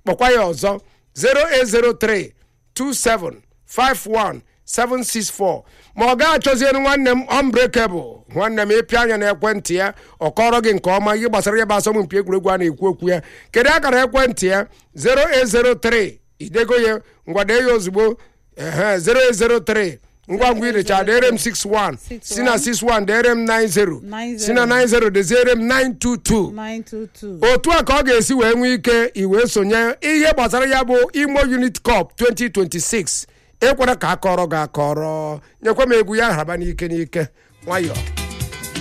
kpọkwa ya ọzọ 0803 2751 764 ma ọ ga-achọziere nwanne m unbreakable nwanne m ịpịa anya na ekwentị ya ọ kọrọ gị nke ọma ihe gbasara ya bụ asọmpi egwuregwu a na-ekwu okwu ya kedu akara ekwentị ya 0803 idego ya ngwade ya ozugbo ehe 0803 ngwa ngwa irecha dere m 61 si na 61 dere m 90 si na 90 deziere m 922 922 otu a ka ọ ga-esi wee nwee ike iwee sonye ihe gbasara ya bụ imo unit cup 2026 ekwere ka akọrọ gị akọrọ nyekwa m egwu ya haraba n'ike n'ike nwayọọ